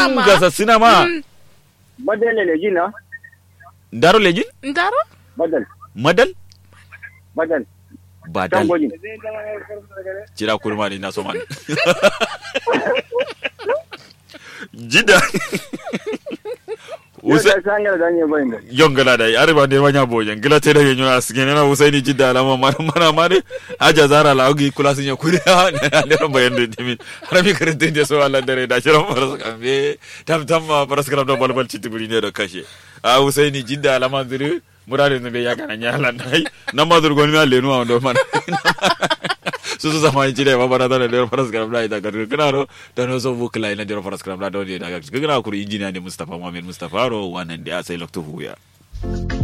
ma gasa sinama badal le jina ndaro lejin ndaro badal madal badal badal tangojin jira kurmani na soman jida usa usa sangala danye bayinde yongala da are ba de wanya bojen gila te da yenyo asgen na usaini jidda alama mana mana mare aja zara la ogi kula sinya kuri ha na ne ro bayan de dimi harami karante de so Allah dare da shirin faras kambe tam tam ma faras karam do balbal citti buri ne da kashe a usaini jidda alama zuri murade ne be ya kana nyala nai na madur goni ma lenu ma do mana su su zama jide ba bara da da faras karam da ita garu kana ro da no so bukla ina da faras karam da do ne da ga kana kuri injiniya ne Mustafa Muhammad Mustafa ro wannan da sai lokto huya